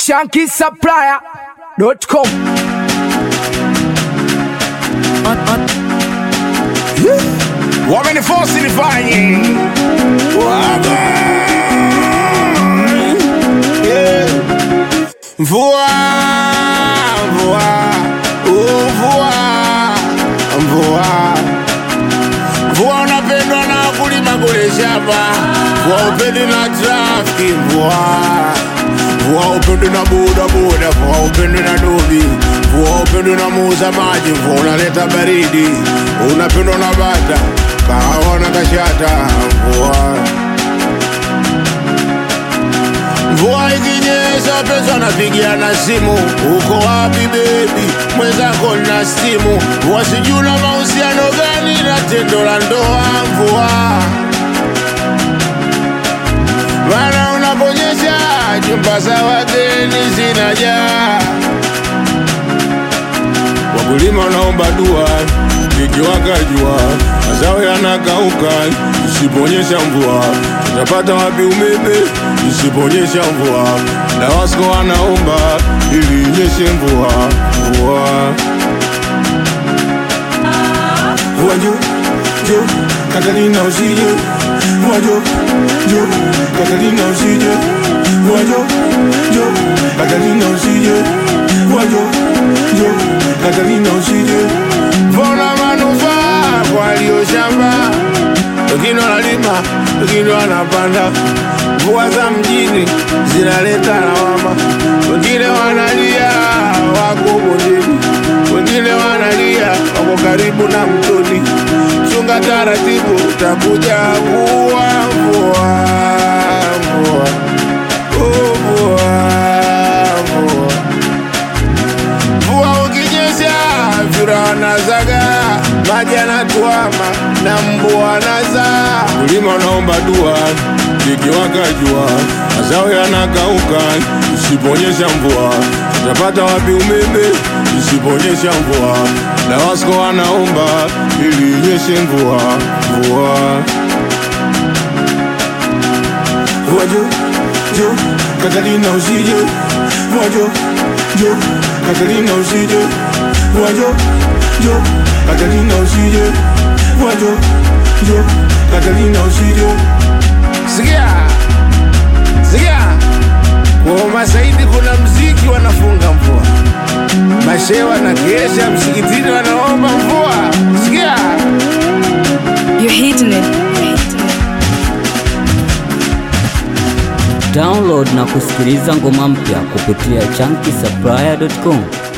shankisupplier.com wamenifosi nifanye Waga. Yeah. mvua mvua uh, mvua mvua mvua unapendwa na kulima kule shamba mvua upendi na trafiki mvua mvua upendi na bodaboda mvua upendi na dobi mvua upendi na muuza maji mvua unaleta baridi unapendwa na bata kahawa na kashata mvua Mvua ikinyesha pesa napigia na simu, uko wapi bebi? Mwenzako na simu, mvua sijui na mahusiano gani na tendo la ndoa. Mvua maana unaponyesha jumba za wageni zinajaa. Wakulima wanaomba dua, likiwaka jua, mazao yanakauka. Isiponyesha mvua, tutapata wapi umeme? Isiponyesha mvua, DAWASCO wanaomba ili inyeshe mvua, mvua mvua njoo njoo, Katalina usije, mvua njoo njoo, Katalina usije, mvua njoo njoo, Katalina usije, mvua njoo njoo, Katalina usije. Vona manufaa kwa walio shamba, wengine wanalima, wengine wanapanda. Mvua za mjini zinaleta lawama, wengine wanalia wako bondeni, wengine wanalia wako karibu na mtoni. Chunga taratibu, utakuja kuwa mvua, mvua, oh, mvua, mvua. Mvua ukinyesha vyura wanazaga, maji yanatuama na mbu wanazaa. Kulima unaomba dua, likiwaka jua, mazao yanakauka. Isiponyesha mvua, tutapata wapi umeme? Isiponyesha mvua, DAWASCO wanaomba ili inyeshe mvua, mvua Mvua njoo njoo, Katalina usije. Mvua njoo njoo, Katalina usije. Mvua njoo njoo, Katalina usije. Mvua njoo njoo, Katalina usije. Sikia sikia, kwa Masaidi kuna mziki wanafunga mvua, mashewa na kesha msikitini wanaomba mvua. Sikia You're hitting it. Download na kusikiliza ngoma mpya kupitia chunky